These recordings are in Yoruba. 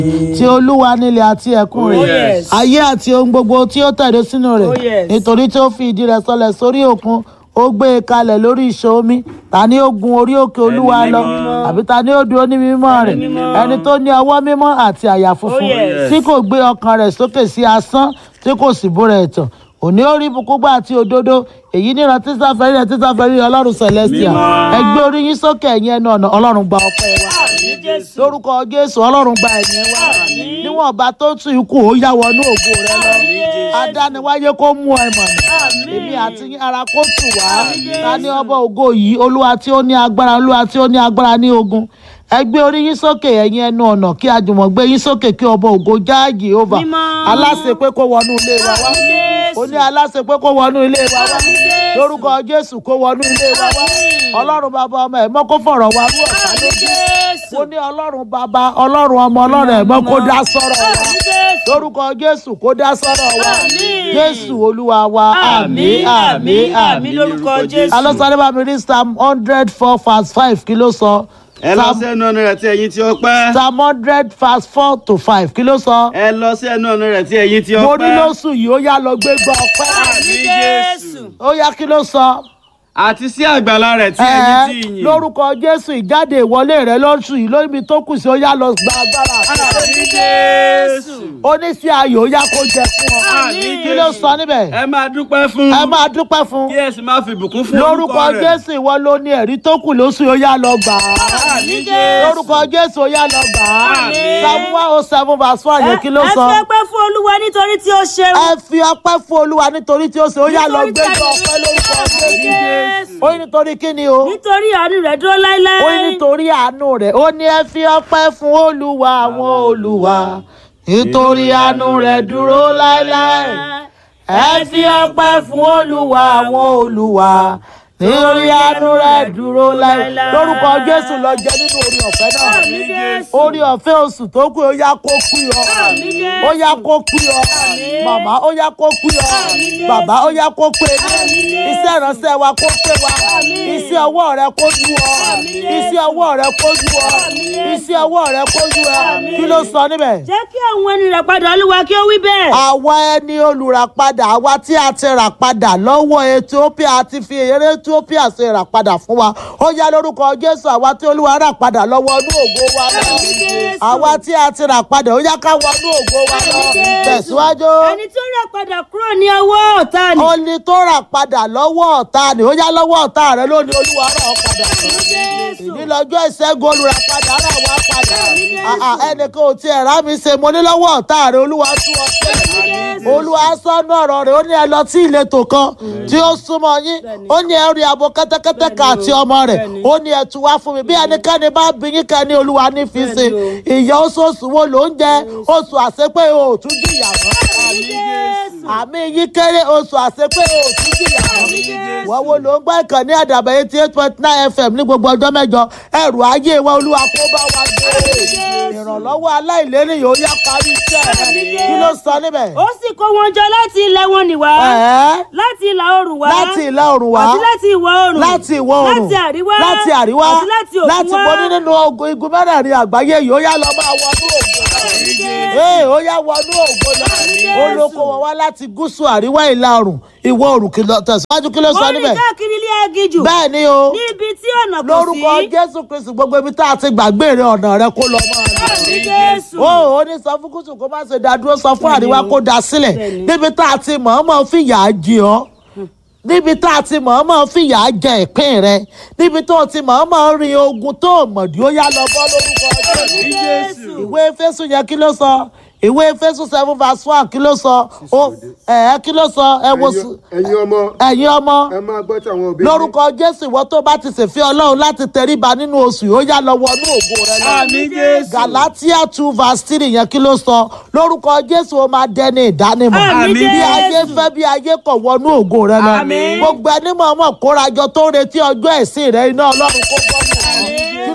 ti olúwa nílẹ̀ àti ẹ̀kún rẹ̀ Oh, yes. ayé àti ohun gbogbo tí ó tẹ̀dó sínú rẹ̀ Oh, yes. nítorí tí ó fi ìdí rẹ̀ sọlẹ̀ sórí òkun ó gbé e kalẹ̀ lórí ìṣó omi ta ni ó gun orí òkè olúwa lọ mímọ́. àbí ta ni ó dúró ní mímọ́ rẹ̀ mímọ́. ẹni tó ní ọwọ́ mímọ́ àti àyà funfun yes. tí kò gbé ọkàn rẹ̀ sókè sí asán tí kò sì búra ẹ̀tàn òní ó rí ibùkún gbà àti òdodo èyí níran tísà fẹ́rí rẹ̀ tísà fẹ́rí rẹ̀ ọlọ́run celestial Mímọ́. ẹ gbé orí yín sókè ẹ̀yin ẹnu ọ̀nà ọlọ́run gba ọpẹ́ wa Àmín Jésù. lórúkọ jésù ọlọ́run gba ẹ̀yìn wa Àmín. níwọ̀n ọba tó tún ikú ó yá wọnú ògo rẹ lọ Jésù. adániwáyé kó mú ẹ mọ̀nà Àmín. èmi àti yín ara kó tù wá ta ní ọba ògo yìí olúwa tí ó ní agbára olúwa tí ó ní agbára ní ogun ẹ gbé orí yín sókè ẹ̀yin ẹnu ọ̀nà kí àjùmọ̀ gbé yín sókè kí ọba ògo já jehova Mímọ́. aláṣẹ pé kó wọnú ilé wa wá Àmín Jésù. ó ní aláṣẹ pé kó wọnú ilé wa wá Àmín Jésù. lórúkọ jésù kó wọnú ilé wa wá Àmín. ọlọ́run bàbá ọmọ ẹ̀ mọ́ kó fọ̀rọ̀ wá rú ọ̀tá Àmín lójú Jésù. ó ní ọlọ́run bàbá ọlọ́run ọmọ ọlọ́run ẹ̀mọ́ kó dá sọ́rọ̀ wa Àmín Jésù. lórúkọ jésù kó dá sọ́rọ̀ wa Àmín. jésù olúwa wa àmín àmín àmín. lórúkọ Jésù. alọ́sọ̀rọ̀ bá mi rí psalm hundred four verse five kí ló sọ ẹ lọ sí ẹnu ọ̀nà rẹ̀ tí ẹ̀yin tí ó pẹ́. psalm hundred verse four to five kí ló sọ ẹ lọ sí ẹnu ọ̀nà rẹ̀ tí ẹ̀yin tí ó mo ní pẹ́. lóṣù yìí ó yá lọ gbé gbọ́ ọpẹ́ Àmín Jésù. ó yá kí ló sọ àti sí àgbàlá rẹ̀ tí ẹ̀yin ẹ tí yìn. lórúkọ jésù ìjáde ìwọlé rẹ lóṣù yìí lórí tó kù sí ó yá lọ gba agbára Àmín Jésù. oníṣẹ́ ayò ó yá kó jẹ fún ọ Àmín kí ló Jésù. sọ níbẹ̀ ẹ máa dúpẹ́ fún. ẹ máa dúpẹ́ fún kí ẹ sì máa fi ìbùkún fún lórúkọ orúkọ rẹ̀. jésù ìwọ ló ní ẹ̀rí tó kù lóṣù yìí ó yá lọ gbà á Àmín Jésù. lórúkọ jésù ó yá lọ gbà á Àmín. psalm one oh seven verse four yẹn kí ló ẹ sọ fi ọpẹ́ fún olúwa nítorí tí ó ṣeun. ẹ fi ọpẹ́ fún olúwa nítorí tí ó ṣe ó yá lọ Nítorí tí gbégbá a- ọpẹ́ lórúkọ jésù Jésù. ó ní nítorí kí ni o nítorí àánú rẹ̀ dúró láéláé. ó ní nítorí àánú rẹ̀ ó ní ẹ fi ọpẹ́ fún olúwa àwọn olúwa nítorí àánú rẹ̀ dúró láéláé ẹ fi ọpẹ́ fún olúwa àwọn olúwa nítorí àánú rẹ̀ dúró láéláé lórúkọ jésù lọ jẹ nínú orí ọ̀fẹ́ náà Àmín Jésù. orí ọ̀fẹ́ oṣù tó kù ó yá kó kú yọ Àmín Jésù. ó yá kó kú yọ màmá ó yá kó kú yọ Àmín Jésù. bàbá ó yá kó pé Àmín Jésù. iṣẹ́ ìránṣẹ́ wa kó pé wa Àmín. iṣẹ́ ọwọ́ rẹ kó ju ọ Àmín Jésù. iṣẹ́ ọwọ́ rẹ kó ju ọ Àmín Jésù. iṣẹ́ ọwọ́ rẹ kó ju ọ Àmín. kí ló sọ níbẹ̀. jẹ́ kí àwọn ẹni rẹ̀ padà olúwa kí ó wí bẹ́ẹ̀. àwa ẹni olùràpadà àwa tí a ti rà padà lọ́wọ́ ethiopia àti fi èrè ethiopia ṣe rà padà fún wa ó yá lórúkọ jésù àwa tí olúwa rà padà lọ́wọ́ inú ògo wa lọ Àmín Jésù. àwa tí a ti rà padà ó yá ká wọnú ògo wa lọ Àmín Jésù. tẹ̀síwájú ẹni tó rẹ̀ padà kúrò ní ọwọ́ ọ̀tá ni. ó ní tó rà padà lọ́wọ́ ọ̀tá ni ó yá lọ́wọ́ ọ̀tá rẹ lónìí olúwa rà ọ́ padà Jésù. ìní lọ́jọ́ ìṣẹ́gun olùràpadà rà wá padà Àmín Jésù. Ah, ah, ẹnìkan ò tiẹ̀ rá mi ṣe mo ní lọ́wọ́ ọ̀tá rẹ olúwa tú ọ sílẹ̀ Jésù. olúwa sọnù ọ̀rọ̀ rẹ̀ ó ní ẹ lọ sí ìletò kan tí ó súnmọ́ yín ó ní ẹ rí abo kẹ́tẹ́kẹ́tẹ́ kan àti ọmọ rẹ̀ ó ní ẹ tú wá fún mi bí ẹnikẹ́ni bá bí yín kẹ́ ní olúwa ní fi ṣe ìyà oṣooṣù wo ló ń jẹ oṣù àṣepé o ò tún jìyà mọ́ Àmín Jésù. àmì yín kéré oṣù àṣepé o ò tún jìyà mọ́ wọ́n wo ló ń gbọ́ ìkànnì àdàbẹ̀ eighty eight point nine fm ní gbogbo ọjọ́ mẹ́jọ ẹrù ayé wa olúwa kó bá wa gbé ìrànlọ́wọ́ aláìlérí yóò yá parí iṣẹ́ rẹ̀ kí ló sọ níbẹ̀. ó sì kó wọn jọ láti ilẹ̀ wọn nì wá. Ẹ̀ẹ́ láti ìlà oòrùn wá. láti ìlà oòrùn wá àti láti ìwọ̀ oòrùn. láti ìwọ̀ oòrùn láti àríwá. láti àríwá àti láti òkun láti wá. bọ́ ní nínú ogun igun mẹ́rẹ̀ẹ̀rin àgbáyé yìí ó yá lọ máa wọnú ògo ee ó yá wọnú ògo lọ ó ló kó wọn wá láti gúúsù àríwá ìlà oòrùn ìwọ̀ oòrùn kí ló tẹ̀síwájú kí ló sọ wọ́n rìn níbẹ̀ káàkiri ilé agijù. bẹ́ẹ̀ ni o ní ibi tí ọ̀nà kò sí. lórúkọ jésù kristu gbogbo ibi tá a ti gbàgbé rẹ ọ̀nà rẹ kó lọ máa lọ Àmín Jésù. ó ó ní sọ fún gúúsù kó má ṣe dá dúró sọ fún àríwá kó dá sílẹ̀ Bẹ́ẹ̀ni. níbi tá a ti mọ̀ọ́mọ̀ fìyà jẹ ọ́ níbi tá a ti mọ̀ọ́mọ̀ fìyà jẹ ìpín rẹ níbi tó o ti mọ̀ọ́mọ̀ rin ogun tó o mọ̀dí ó yá lọ bọ́ lórúkọ Àmín jésù Jésù. ìwé efésù yẹn kí ló sọ ìwé efésù seven verse one kí ló sọ ó ẹ̀ kí ló sọ ẹ wo ẹ̀yin ẹ̀yin ọmọ ẹ̀yin ọmọ ẹ máa gbọ́ tí àwọn òbí lórúkọ jésù ìwọ tó bá ti ṣèfẹ́ ọlọ́run láti tẹríba nínú oṣù yìí ó yá lọ wọnú ògo rẹ lọ. Àmín Jésù. galatia two verse three yẹn kí ló sọ lórúkọ jésù ó máa dẹni ìdánimọ̀ Àmín bí ayé Jésù. fẹ́ bí ayé kọ̀ wọnú ògo rẹ lọ Àmín. gbogbo ẹni mọ̀ ọmọ kórajọ tó ń retí ọjọ́ ẹ̀sìn rẹ iná ọlọ́run kó bọ́ mọ́ ọ. kí ló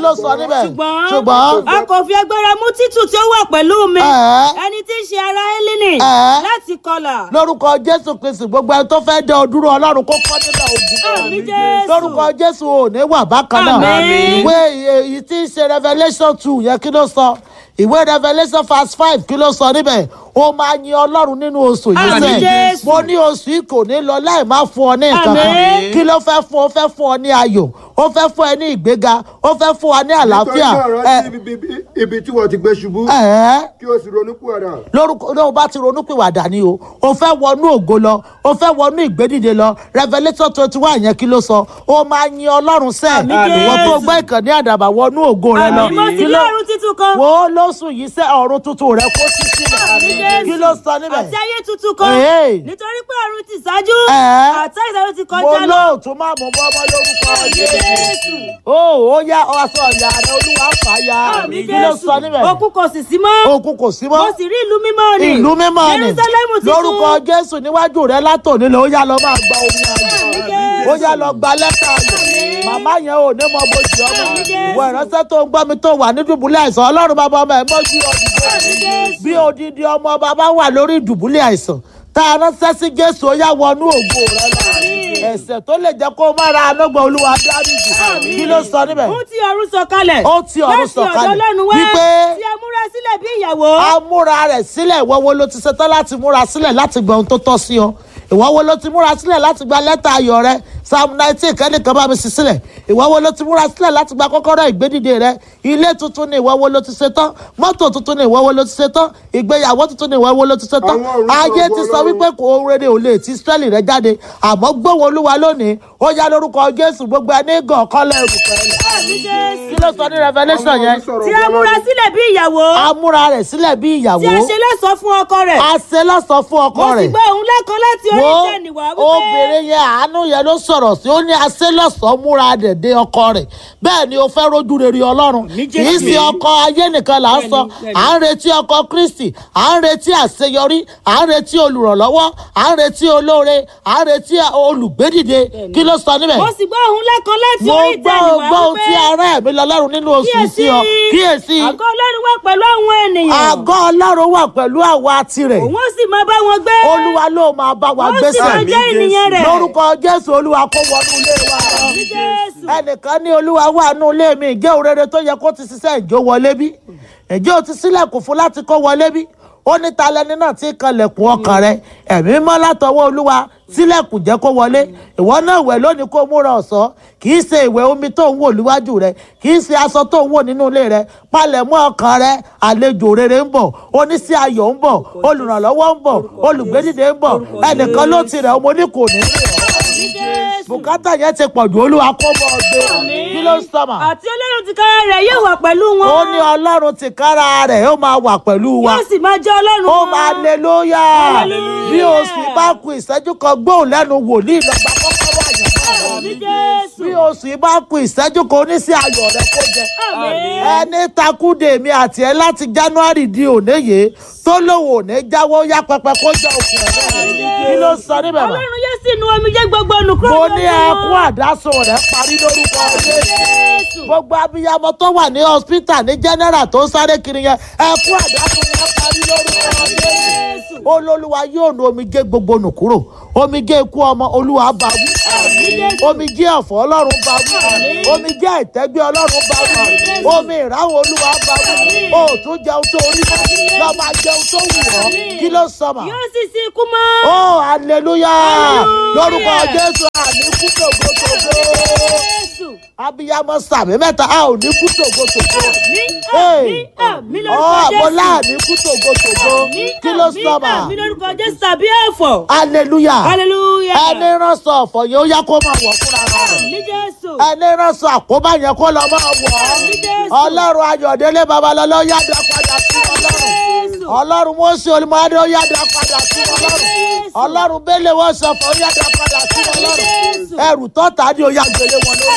ló sọ níbẹ̀ ṣùgbọ́n ṣùgbọ́n a kò fi agbára mú títù tí ó wà pẹ̀lú mi Ẹ̀. ẹni tí ń ṣe ara hélínì Ẹ̀. láti kọlà lórúkọ jésù kristu gbogbo ẹni tó fẹ́ dẹ ọdúró ọlọ́run kó kọ́ nílẹ̀ ogun àmì jésù lórúkọ jésù ò ní wà bákan náà Àmín. ìwé èyí tí ń ṣe revelation two yẹn kí ló sọ ìwé revelation verse five kí ló sọ níbẹ̀ ó máa yin ọlọ́run nínú oṣù yìí Àmín, sẹ́yìn Jésù. mo ní oṣù yìí kò ní lọ láì má fún ọ ní nǹkan kan Àmín. kí ló fẹ́ fún ọ fẹ́ fún ọ ní ayọ̀ ó fẹ́ fún ẹ ní ìgbéga ó fẹ́ fún ọ ní àlàáfíà nítorí náà ẹ rántí ibi- ibi- ibi tí wọ́n ti gbé ṣubú ẹ ẹ kí o sì ronú pìwàdà. lórúkọ náà o bá ti ronúpìwàdà ni o o fẹ́ wọnú ògo lọ o fẹ́ wọnú ìgbédìde lọ revelation twenty one yẹn kí ló sọ o máa yin ọlọ́run sẹ́ Àmín, ìwọ tó Jésù. gbọ́ ìkànnì àdàbà wọnú ògo rẹ lọ àmì mo sì Kí rí ló- ọ̀run títún kan wo lóṣù yìí sẹ́ ọ̀run tuntun rẹ kó sí sílẹ̀ Àmín, Jésù. kí ló sọ níbẹ̀ àti ayé tuntun kan Èé. nítorí pé ọ̀run ti ṣáájú Ẹ̀. àti ìṣáájú ti mo kọjá lọ lóòtú máa mú bọ́mọ lórúkọ Jésù jésù o ó yá ọsọ ìyá rẹ olúwa fà á ya àmì kí ló jésù sọ níbẹ̀ òkun kò sì sí mọ́ òkun kò sí mọ́ mo sì rí ìlú mímọ́ ni ìlú mímọ́ ni jerusalem tuntun lórúkọ jésù níwájú rẹ látòní lọ ó yá lọ máa gba omi ayọ̀ ó yá lọ gba lẹ́tà ayọ̀ màmá yẹn ò ní mọ bójú ọmọ Àmín, Jésù. ìwọ ìránṣẹ́ tó ń gbọ́ mi tó wà ní dùbúlẹ̀ àìsàn ọlọ́run bàbá ọmọ ẹ̀ mọ́jú ọdún Jésù. bí odidi ọmọ bàbá wà lórí ìdùbúlẹ̀ àìsàn tá a ránṣẹ́ sí jésù ó yá wọnú ògo rẹ lọ ẹ̀ṣẹ̀ tó lè jẹ́ kó o má ra anọ́gbọ̀n olúwa dáríjì kí ló sọ níbẹ̀ ó ti ọ̀run sọ̀kalẹ̀ Ó ti ọ̀run sọ̀kalẹ̀. láti ọ̀dọ̀ ọlọ́run wá Wípé- tí a múra sílẹ̀ bí ìyàwó a múra rẹ̀ sílẹ̀ ìwọ wo ló ti ṣetán láti múra sílẹ̀ láti gba ohun tó tọ́ sí ọ ìwọ wo ló ti múra sílẹ̀ láti gba lẹ́tà ayọ̀ rẹ psalm nineteen kẹ́nìkan bá mi sí sílẹ̀ ìwọ wo ló ti múra sílẹ̀ láti gba kọ́kọ́rọ́ ìgbédìde rẹ ilé tuntun ni ìwọ wo ló ti ṣetán mọ́tò tuntun ni ìwọ wo ló ti ṣetán ìgbéyàwó tuntun ni ìwọ wo ló ti ṣetán Àwọn orúkọ ayé ti sọ Ọlọ́run. wípé kò rere ò lè ti israẹli rẹ jáde àmọ́ gbóhùn olúwa lónìí ó yá lórúkọ jésù gbogbo ẹni gàn kọ́lẹ̀ rùpẹ̀ àmì jésù kí ló sọ ní revelation yẹn tí a múra sílẹ̀ bí ìyàwó a múra rẹ̀ sílẹ̀ bí ìyàwó tí a ṣe lẹ́sọ̀ọ́ fún ọkọ rẹ̀ a ṣe lọ́sọ̀ fún ọkọ mo sì rẹ̀ gbọ́ òun lẹ́kan láti orí wo ìtẹ́ni wá wípé obìnrin yẹn àánú yẹn ló sọ̀rọ̀ sí ó ní aṣẹ́ lọ́sọ̀ múra dẹ̀dẹ̀ ọkọ rẹ̀ bẹ́ẹ̀ ni o fẹ́ rojú rere ọlọ́run kì í ṣe ọkọ ayé nìkan là ń sọ à ń retí ọkọ kristi à ń retí àṣeyọrí à ń retí olùrànlọ́wọ́ à ń retí olóore à ń retí olùgbédìde kí ló sọ níbẹ̀ mo sì gbọ́ òun lẹ́kan láti mo orí gbọ́ ìtẹ́ni wá gbọ́ ohun tí wípé ara ẹ̀mí lọ́lọ́run nínú oṣù yìí sí ọ kíyèsí àgọ́ ọlọ́run wà pẹ̀lú àwọn ènìyàn àgọ́ ọlọ́run wà pẹ̀lú àwa tirẹ̀ òun ó sì máa bá wọn gbé olúwa ló máa bá wa ó sì gbèsè máa jẹ́ ènìyàn rẹ̀ lórúkọ jésù olúwa kó wọnú ilé wa lọ. Àmì jésù ẹnìkan ní olúwa wà nù ilé mi ìjẹ́ òrèrè tó yẹ kó ti ṣiṣẹ́ ìjó wọlé bí ìjẹ́ ò ti sílẹ̀kùn fún láti kó wọlé bí ó ní talẹ́ni náà tí kanlẹ̀kùn ọkàn rẹ ẹ̀mí mọ́ látọwọ́ olúwa sílẹ̀kùn jẹ́ kó wọlé ìwọ náà wẹ̀ lónìí kó múra ọ̀sán kì í ṣe ìwẹ̀ omi tó ń wò níwájú rẹ kì í ṣe aṣọ tó ń wò nínú ilé rẹ palẹ̀mọ́ ọkàn rẹ àlejò rere ń bọ̀ oníṣẹ́ ayọ̀ ń bọ̀ olùrànlọ́wọ́ ń bọ̀ olùgbédìde ń bọ̀ ẹnìkan ló ti rẹ̀ ọmọ oníkò ní rẹ̀ ọ́ Àmì jésù bùkátà yẹn ti pọ̀ jù olúwa kó bọ̀ ọgbẹ́ kí ló ń sọ̀mà àti ọlọ́run ti kára rẹ̀ yóò wà pẹ̀lú wọn ó ní ọlọ́run ti kára rẹ̀ ó máa wà pẹ̀lú wa yóò sì máa jẹ́ ọlọ́run ó wọn. máa aleluya Hallelujah. bí oṣù bá ku ìṣẹ́jú kan gbóhùn lẹ́nu wòlíì lọ́gbà kọ́kọ́rọ́ àyànfọ́ Àmì rẹ̀ jésù bí oṣù bá ku ìṣẹ́jú kan oníṣẹ́ ayọ̀ rẹ̀ kó jẹ Àmín. ẹni takúdè mi àti ẹ láti january di òní yìí tó lòun ò ní jáwọ́ yá pẹpẹ kó jẹ òkú ẹ̀ kí ló sọ níbẹ̀ mọ́ ọlọ́run yóò sì nu omijé gbogbo olùkúrò mo lójú ní wọn. ẹkún àdásùn rẹ̀ parí lórúkọ jésù jésù gbogbo abiyamọ tó wà ní hospital ní general tó ń sáré kiri yẹn ẹkún àdásùn yẹn parí lórúkọ jésù olólùwà yóò nu omijé gbogbo nù kúrò omijé ikú ọmọ olúwa bá wí omijé ọ̀fọ̀ ọlọ́run bá wí omijé ìtẹ́gbẹ́ ọlọ́run bá wí omi ìráwọ̀ olúwa bá wí o ò tún jẹun tó orí mọ́ lọ́ọ́ máa jẹun tó wù ọ́ kí ló sọ mà yóò sì sí ikú mọ́. ó aleluya Hallelujah. lórúkọ jésù àní kú tògbótògbó jésù abiyamọ sàmì mẹ́ta a ò ní kú tògbótògbó ní Hey. àmì àmì ọ lórúkọ àbọ̀ jésù. láàní kú tògbótògbó Ní kí ló àmì, sọ mà àmì lórúkọ jésù tàbí ẹ̀fọ́. aleluya hallelujah. ẹni ránṣọ ọ̀fọ̀ yẹn ó yá kó máa wọ̀ fúnra rẹ̀ ní jésù. ẹni ránṣọ àkóbá yẹn kó lọ máa wọ̀ Àmì Jésù. ọlọ́run ayọ̀délé babalọ́lá ó yá dá padà sí ọlọ́run jésù. ọlọ́run mọ́sí olùmọ̀ọ́dé ó yá dá padà sí ọlọ́run ọlọ́run bẹ́lẹ̀ wọ́n sọ̀fọ̀ ó yá dá padà sí ọlọ́run Jésù. ẹrù tọ́ta ni ó yá gbélé wọn lórí Àmín. kí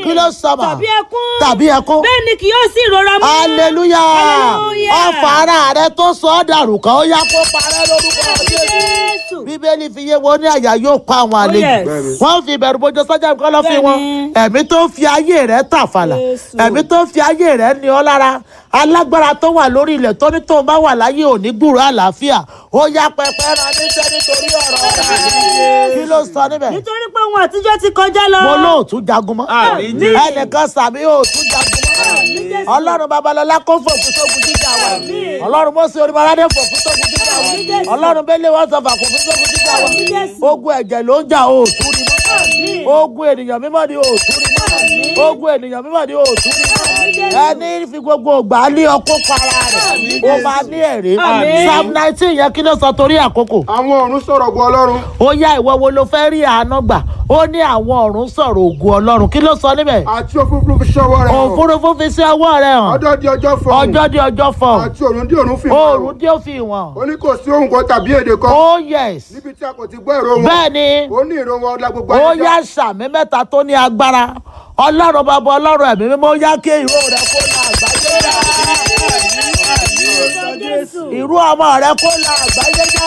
kí ló sọ mà tàbí ẹkún tàbí ẹkún bẹ́ẹ̀ ni kì yóò sí ìrora mọ́. hallelujah Hallelujah. ọfà ara rẹ tó sọ ọ́ dàrú kan ó yá kó parẹ́ lórúkọ jésù Jésù. bíbélì fi yé wọn ní àyà yóò pa àwọn àlejò yes. Bẹ́ẹ̀ni. wọn fi ìbẹ̀rù bójú sọ́jà nǹkan lọ́ fi wọn Bẹ́ẹ̀ni. ẹ̀mí tó fi ayé rẹ̀ tàfàlà Jésù. ẹ̀mí tó fi ayé rẹ̀ ní ọ lára alágbára tó wà lórí ilẹ̀ tó ní tóun bá wà láyé òní gbúrò àlàáfíà ó yá pẹpẹ rán níṣẹ́ nítorí ọ̀rọ̀ rẹ̀ kí ló sọ níbẹ̀ nítorí pé ohun àtijọ́ ti kọjá lọ. mo lóòtú jagun mọ́ Àmín Jésù. ẹnìkan sàmì òòtú jagun mọ́ ọlọ́run babalọ́lá kó fòkú sógun jíjà wa Àmín. ọlọ́run mọ́sí onímọ̀ládé fòkú sógun jíjà wa Àmín. ọlọ́run bẹ́lẹ̀ wọ́n sọ fàkùn fún sógun jíjà wa Àmín. ogun ẹ̀jẹ̀ ló ń jà òòtú ni mọ́ Àmín. ogun ènìyàn mímọ́ ni òòtú ni mọ́ ogun ènìyàn mímọ́ ni òòtú ni mọ́ ẹni fi gbogbo ògbà lé ọkọ para rẹ̀ ó máa ní ẹ̀rí Àmín. psalm nineteen yẹn kí ló sọ torí àkókò àwọn ọ̀run sọ̀rọ̀ bu ọlọ́run ó yá ìwọ wo ló fẹ́ rí àánú gbà ó ní àwọn ọ̀run sọ̀rọ̀ ògùn ọlọ́run kí ló sọ níbẹ̀ àti òfurufú fi ṣọwọ́ rẹ̀ hàn òfurufú fi sí ọwọ́ rẹ̀ hàn ọjọ́ di ọjọ́ fọ̀ ọjọ́ di ọjọ́ fọ̀ àti òrùn di òrùn fi hàn oòrùn dé òfin wọn ó ní kò sí ohun kan tàbí èdè kan oh yes níbi tí a kò ti gbọ́ èrò wọn bẹ́ẹ̀ ni ó ní ìró wọn ọlá gbogbo ó ayé yá já. sàmì mẹ́ta tó ní agbára ọlọ́run bàbá ọlọ́run ẹ̀mí mímọ́ ó yá kí ìró rẹ̀ kó la àgbáyé já Jésù. ìró ọmọ rẹ̀ kó la àgbáyé já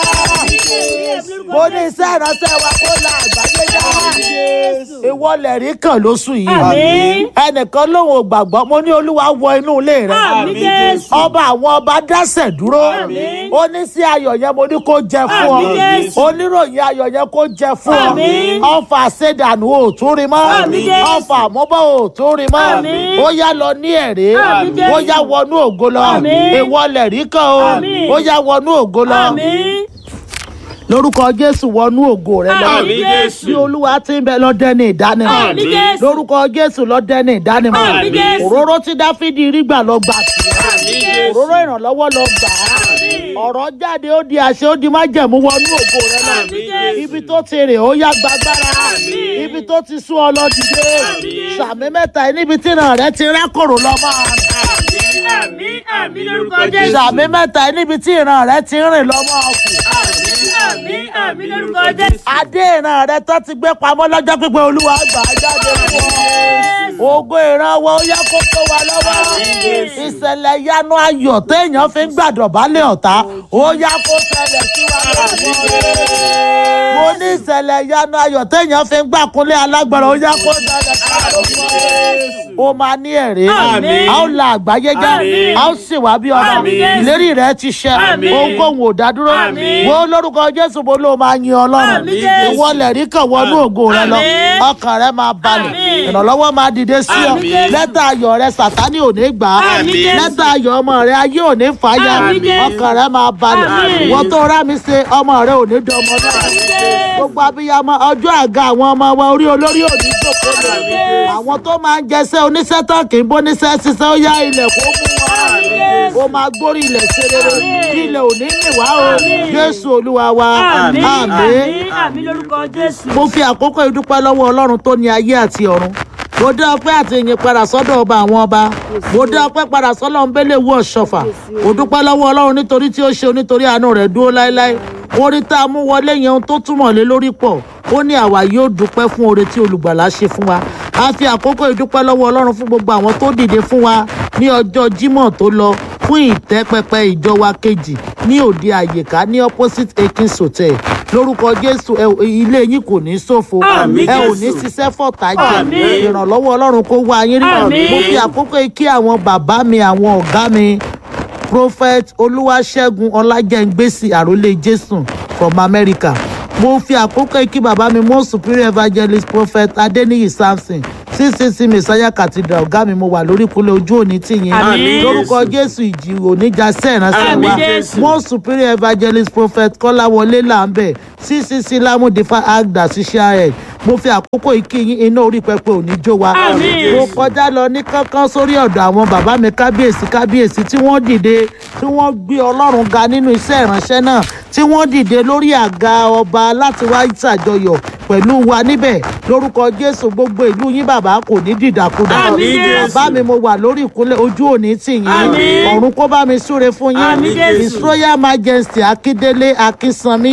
mo ní iṣẹ́ ìránṣẹ́ wa kó la àgbáyé já ìwọ lẹ̀rí kan lóṣù yìí Àmín. ẹnìkan lòun ò gbàgbọ́ mo ní olúwa wọ inú ilé rẹ̀ Àmín Jésù. ọba àwọn ọba dásẹ̀ dúró Àmín. ó ní sí ayọ̀ yẹn mo ní kó jẹ fún ọ Àmín Jésù. oníròyìn ayọ̀ yẹn kó jẹ fún ọ Àmín. ọfà ṣèdànù ò tún rí mọ́ Àmín Jésù. ọfà àmúbọ̀ ò tún rí mọ́ Àmín. ó yá lọ ní ẹ̀rí Àmín Jésù. ó yá wọnú ògo lọ Àmín. ìwọlẹ̀ rí kan o Àmín. ó yá wọnú ògo lọ Àmín. lórúkọ jésù wọnú ògo rẹ lọ Àmín Jésù. bí olúwa ti ń bẹ lọ́dẹ ní ìdánimọ̀ Àmín Jésù. lórúkọ jésù lọ́dẹ ní ìdánimọ̀ Àmín Jésù. òróró tí dáfídì rí gbà lọ gbà tiẹ̀ Àmín Jésù. òróró ìrànlọ́wọ́ lọ gbà á ọ̀rọ̀ jáde ó di àṣẹ ó di májẹ̀mú wọnú ògo rẹ lọ Àmín Jésù. ibi tó ti rè ó yá gbàgbára Àmín. ibi tó ti sún ọ lọ dìde Àmín. sàmì mẹ́ta yìí níbi tí ìran rẹ ti rákòrò lọ máa rìn Àmín. Àmín lórúkọ Jésù. sàmì mẹ́ta yìí níbi tí ìran rẹ ti rìn lọ máa kù Àmín. Àmín lórúkọ Jésù. adé ìran rẹ tó ti gbé pamọ́ lọ́jọ́ pípẹ́ olúwa gbà á jáde fún ọ ògo ìran wo ó yẹ kó tó wa lọ́wọ́ ìṣẹ̀lẹ̀ yanu ayọ̀ téèyàn fi ń gbàdọ̀bálẹ̀ ọ̀tá ó yá kó ṣẹlẹ̀ sí wa lọ́wọ́ mo ní ìṣẹ̀lẹ̀ yanu ayọ̀ téèyàn fi ń gbàkúnlé alágbára ó yá kó ṣẹlẹ̀ sí wa lọ́wọ́ ó máa ní ẹ̀rí Àmín. a ó la àgbáyé já Àmín. a ó sì wá bí ọba Àmín. ìlérí rẹ ti ṣẹ Àmín. ohunkóhun ò dádúró Àmín. wo lórúkọ jésù mo ló máa yin ọlọ́run Àmín Jésù. ìwọ lẹ̀rí kan wọnú ògo rẹ lọ Àmín. ọkàn rẹ máa balẹ̀ Àmín. ìrànlọ́wọ́ máa dìde sí ọ Àmín Jésù. lẹ́tà ayọ̀ rẹ sàtánì ò ní gbà á Àmín Jésù. lẹ́tà ayọ̀ ọmọ rẹ ayé ò ní fàáyà Àmín Jésù. ọkàn rẹ máa balẹ̀ Àmín. ìwọ tó rá mi ṣe ọmọ rẹ ò ní dọmọ náà gbogbo abiyamọ ọjọ́ àga àwọn ọmọ wa orí olórí ò ní jókòó lé àwọn tó máa ń jẹsẹ́ oníṣẹ́ tán kì í bóníṣẹ́ ṣiṣẹ́ ó yá ilẹ̀ kó mú wọn ó máa gbórí ilẹ̀ ṣe rere kí ilẹ̀ ò ní mì wá o jésù olúwa wa Àmín. àmín Àmín. Àmín lórúkọ Jésù. mo fi àkókò ìdúpẹ́ lọ́wọ́ ọlọ́run tó ní ayé àti ọ̀run mo dá ọpẹ́ àti ìyìn padà sọ́dọ̀ ọba àwọn ọba mo dá ọpẹ́ padà sọ́dọ̀ ńbẹ́lẹ̀ wú ọ̀ṣọ́fà mo dúpẹ́ lọ́wọ́ ọlọ́run nítorí tí ó ṣe nítorí àánú rẹ̀ dúró láéláé orí tá a mú wọlé yẹn ohun tó túmọ̀ lé lórí pọ̀ ó ní àwa yóò dúpẹ́ fún oore tí olùgbàlà ṣe fún wa a fi àkókò ìdúpẹ́ lọ́wọ́ ọlọ́run fún gbogbo àwọn tó dìde fún wa ní ọjọ́ jímọ̀ tó lọ fún ìtẹ́pẹpẹ ìjọ wa kejì ní òde àyíká ní opposite akins hotel lórúkọ jésù ẹ ò- ilé yín kò ní ṣòfò Àmín, ẹ ò Jésù. ní ṣiṣẹ́ fọ̀tá jẹ Àmín. ìrànlọ́wọ́ ọlọ́run kó wá yín rí Àmín. mo fi àkókò yìí kí àwọn bàbá mi àwọn ọ̀gá mi prophet olúwaṣẹ́gun ọlájẹ́ngbèsì àròlé jésù from america mo fi àkókò yìí kí bàbá mi most superior evangelist prophet adeniyi samson ccc messiah cathedral ọ̀gá mi mo wà lórí ìkúnlẹ̀ ojú òní tìyín Àmín. lórúkọ jésù ìjì oníjà sẹ́ẹ̀ránṣẹ́ Àmín, wa Jésù. most superior evangelist prophet kọ́láwọlé làǹbẹ̀ ccc lámúdífà agda ṣiṣẹ́ ẹ̀ mo fi àkókò yìí kí yín iná orí pẹpẹ òní jó wa Àmín. mo kọjá lọ ní kánkán sórí ọ̀dọ̀ àwọn bàbá mi kábíyèsí kábíyèsí tí wọ́n dìde tí wọ́n gbé ọlọ́run ga nínú iṣẹ́ ìránṣẹ́ náà tí wọ́n dìde lórí àga ọba láti wá ṣàjọyọ̀ pẹ̀lú wa níbẹ̀ lórúkọ jésù gbogbo ìlú yín bàbá kò ní dìdàkudà Àmín, Jésù. bàbá mi mo wà lórí ìkúnlẹ̀ ojú òní tì yín Àmín. ọ̀run kó bá mi súre fún yín Àmín, Jésù. his royal majesty akíndélé akínsanmi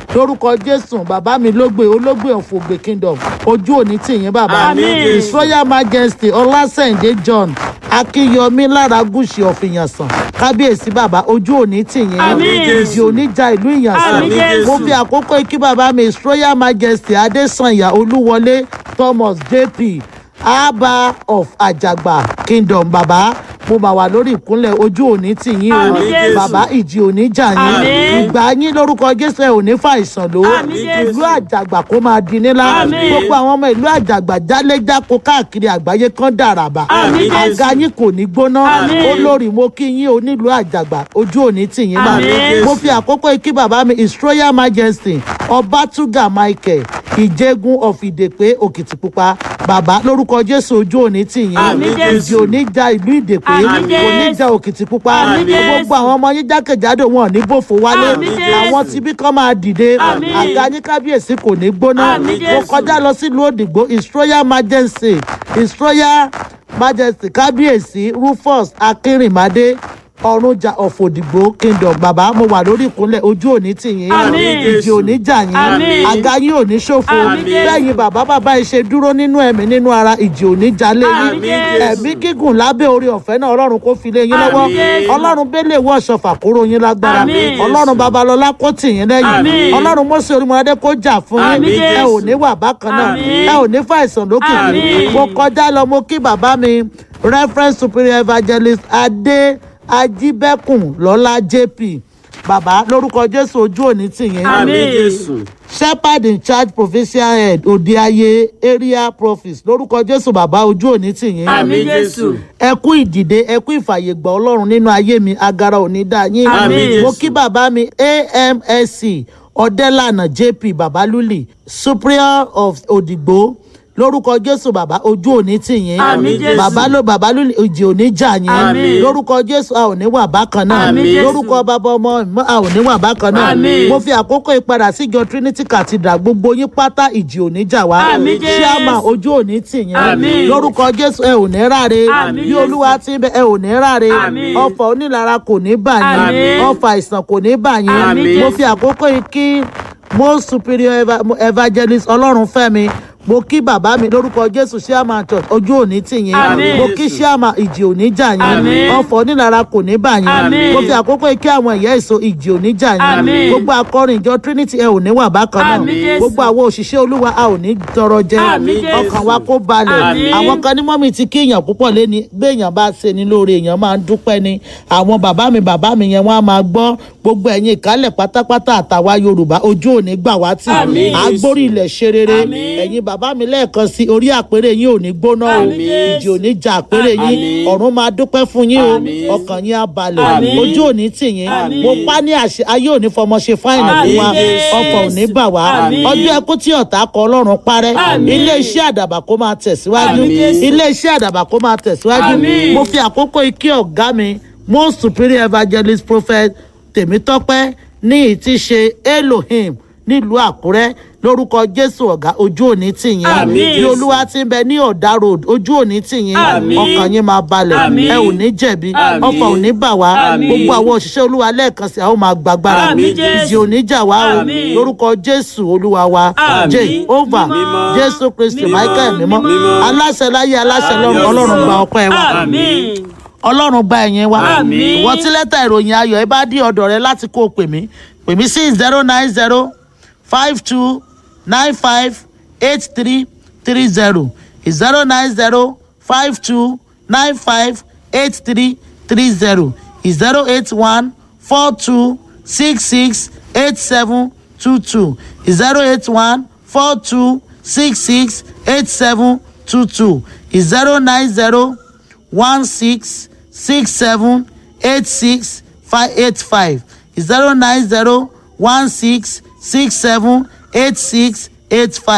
lórúkọ jésù bàbá mi lógbè ológbè ọ̀fọ̀gbè kingdom ojú òní tìyín bàbá Àmín. his royal majesty ọlásẹ̀ǹdé john akínyọmí lára gúúsì ọ̀fìyànsán kábíyèsí bàbá ojú òní tìyín Àmín. ìjì òní ja ìlú ìyànsán Àmín Jésù. mo fi àkókò ikí bàbá mi his royal majesty adésànyà olúwọlé thomas jp abba of àjàgbà kingdom bàbá mo mà wà lórí ìkúnlẹ̀ ojú òní tìyín o Àmín Jésù. bàbá ìjì òní jà yín Àmín. ìgbà yín lórúkọ jésù ẹ ò ní fàìsàn ló Àmín Jésù. ìlú àjàgbà kó máa di nílá Àmín. gbogbo àwọn ọmọ ìlú àjàgbà jáléjáko káàkiri àgbáyé kan dàràbà Àmín Jésù. àga yín kò ní gbóná Àmín. olórí mo kí yín onílùú àjàgbà ojú òní tìyín máa Àmín. mo fi àkókò ikí bàbá mi his royal majesty ọbátúgà michael ìjẹgun of ìdèpé òkìtìpupa bàbá lórúkọ jésù ojú òní tìyín Àmín Jésù. ìjì òní ja ìlú ìdèpé Àmín kò ní Jésù. ja òkìtìpupa Àmín Jésù. gbogbo àwọn ọmọ yín jákèjádò wọn ò ní bòfò wálé Àmín Jésù. àwọn tibí kan máa dìde Àmín. àga ní kábíyèsí kò ní gbóná Àmín mo Jésù. kọjá lọ sílùú òdìgbò his royal majesty his royal majesty kábíyèsí rufus akínrìnmádé ọ̀rúnjà of òdìgbò kingdom bàbá mo wà lórí ìkúnlẹ̀ ojú òní tìyín Àmín. ìjì òní jà yín Àmín. àga yín ò ní ṣòfò Àmín Jésù. bẹ́ẹ̀yin bàbá bàbá ẹ ṣe dúró nínú ẹ̀mí nínú ara ìjì òní jalè yín Àmín Jésù. ẹ̀mí gígùn lábẹ́ orí ọ̀fẹ́ náà ọlọ́run kó fi lé yín lọ́wọ́ Àmín Jésù. ọlọ́run bẹ́lẹ̀ wọ́ ṣọfà kóró yín lágbára Àmín. ọlọ́run babalọ́lá kó tì yín lẹ́yìn Àmín. ọlọ́run mọ́sẹ̀ orímọ̀ládé kó jà fún yín Àmín ẹ Jésù. ò ní wà bákan náà Àmín. ẹ ò ní fàìsàn lókìkí Àmín. mo kọjá lọ mo kí bàbá mi reference superior evangelist adé ajíbẹ́kùn lọ́lá jp bàbá lórúkọ jésù ojú òní tì yín Àmín. àmì jésù shepherd in charge provincial head òdeayé area prophets lórúkọ jésù bàbá ojú òní tì yín Àmín Jésù. ẹ kú ìdìde ẹ kú ìfàyègbà ọlọ́run nínú ayé mi agara òní dá yín Àmín. mo kí bàbá mi amsc ọ̀dẹ́lànà jp babaluli superior of òdìgbò lórúkọ jésù bàbá ojú òní tì yín Àmín Jésù. bàbá ló babaluli òjì òní jà yín Àmín. lórúkọ jésù a ò ní wà bákan náà Àmín Jésù. lórúkọ bàbá ọmọ ìmọ̀ a ò ní wà bákan náà Àmín. mo fi àkókò ìpadà síjọ trinity cathedral gbogbo yín pátá ìjì òní jà wá Àmín Jésù. ṣíàmà ojú òní tì yín Àmín. lórúkọ jésù ẹ ò ní ráre Àmín bí Jésù. olúwa ti ń bẹ ẹ ò ní ráre Àmín. ọfà onílara kò ní bà yín Àmín. ọfà àìsàn kò ní bà yín Àmín mo Jésù. fi àkókò yìí kí most superior eva evangelist ọlọ́run fẹ́mi mo kí bàbá mi lórúkọ jésù ṣíàmà church ojú òní tì yín Àmín. mo kí ṣíàmà ìjì òní jà yín Àmín. ọfà onílara kò ní bà yín Àmín. mo fi àkókò yìí kí àwọn ìyá èso ìjì òní jà yín Àmín. gbogbo akọrin ìjọ trinity ẹ ò ní wà bákan náà Àmín Jésù. gbogbo àwọn òṣìṣẹ́ olúwa a ò ní tọrọ jẹ Àmín Jésù. ọkàn wa kó balẹ̀ Àmín. àwọn kan ní mọ́mì ti kí èèyàn púpọ̀ léni béèyàn bá ṣe ni lóore èèyàn máa ń dúpẹ́ ni àwọn bàbá mi bàbá mi yẹn wọ́n á máa gbọ́ gbogbo ẹ̀yin ìkálẹ̀ pátápátá àtàwa yorùbá ojú òní gbà wá tì Àmín. agbórí ilẹ̀ ṣe rere Àmín. ẹ̀yin bàbá mi lẹ́ẹ̀kan sí orí àpèrè yín ò ní gbóná o Àmín Jésù. ìjì ò ní ja àpèrè yín Àmín. ọ̀run máa dúpẹ́ fún yín o Àmín. ọkàn yín á balẹ̀ Àmín. ojú òní tì yín Àmín. mo pa ní àṣẹ ayé òní fọmọ ṣe fáìnì fún wa Àmín Jésù. ọkọ̀ òní bà wá Àmín. ọjọ́ ẹkú tí ọ̀tá kọ ọlọ́run parẹ́ Àmín. ilé iṣẹ́ àdàbà kó máa tẹ̀síwájú Àmín Jésù. ilé iṣẹ́ àdàbà kó máa tẹ̀síwájú Àmín. mo fi àkókò ike ọ̀gá mi most superior evangelist prophet tèmítọ́pẹ́ ní ìtí ṣe elohim nílùú àkúrẹ́ lórúkọ jésù ọ̀gá ojú òní tì yín Àmín. bí olúwa ti ń bẹ ní ọ̀dà road ojú òní tì yín Àmín. ọkàn yín máa balẹ̀ Àmín. ẹ ò ní jẹ̀bi Àmín. ọkọ̀ ò ní bà wá Àmín. gbogbo àwọn òṣìṣẹ́ olúwa lẹ́ẹ̀kan sí àwọn máa gbàgbára Àmín Jésù. ìjì òní jà wá o Àmín. lórúkọ jésù olúwa wa Àmín. jehovah Mímọ́. jésù kristi Mímọ́. michael mímọ́ Mímọ́. aláṣẹ láyé aláṣẹ lọ́run Àmín. ọlọ́run gba ọpẹ́ wa Àmín. ọlọ́run gba ẹ̀yìn wa Àmín. ìwọ tí lẹ́tà ìròyìn ayọ̀ ẹ bá dí ọ̀dọ̀ rẹ láti kó o pè mí pè mí sí zero nine zero five two nine five eight three three zero zero nine zero five two nine five eight three three zero zero eight one four two six six eight seven two two zero eight one four two six six eight seven two two zero nine zero one six six seven eight six five eight five zero nine zero one six six seven eight six eight five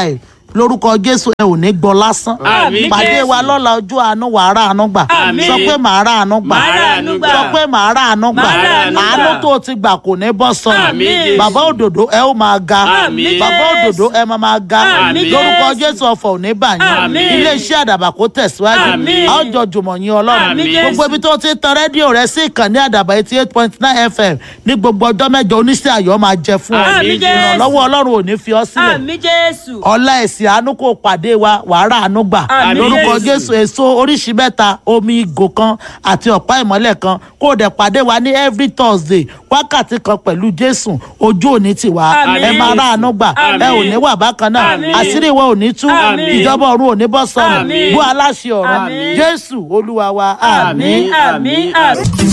lórúkọ jésù ẹ ò ní gbọ́ lásán Àmín, pàdé Jésù. wa lọ́la ojú àánú wàá rà àánú gbà Àmín. sọ pé màá rà àánú gbà Màá rà àánú gbà. sọ pé màá rà àánú gbà Màá rà àánú gbà. àánú tó o ti gbà kò ní bọ́ sọnù Àmín, Jésù. bàbá òdòdó ẹ ó máa ga Àmín, bàbá Jésù. òdòdó ẹ máa máa ga Àmín, lórúkọ Jésù. jésù ọ̀fọ̀ ò ní bà yín Àmín. iléeṣẹ́ àdàbà kó tẹ̀síwájú Àmín. a ó jọ jùmọ̀ yín ọlọ́run Àmín, gbogbo Jésù. ibi tó ti ń tan rédíò rẹ sí ìkànnì àdàbà eighty eight point nine fm ní gbogbo ọjọ́ mẹ́jọ oníṣẹ́ ayọ̀ máa jẹ fún ọ Àmín, Jésù. ìrànlọ́wọ́ ọlọ́run ò ní fi ọ sílẹ̀ àmì jésù. ọlá ẹ̀sìn àánú kò pàdé wa wàhálà àánú gbà Àmín, lórúkọ Jésù. jésù èso oríṣi mẹ́ta omi ìgò kan àti ọ̀pá ìmọ́lẹ̀ kan kó o dẹ̀ pàdé wa ní every thursday wákàtí kan pẹ̀lú jésù ojú òní tiwa Àmín, ẹ máa rà Jésù. àánú gbà ẹ Àmín. ò ní wà bákan náà Àmín. àṣírí ìwọ ò ní tú Àmín. ìjọba ọ̀run ò ní bọ́ sọnù Àmín. bú aláṣẹ ọ̀run Àmín. jésù olúwa wa àmín. àmì àmì àmì.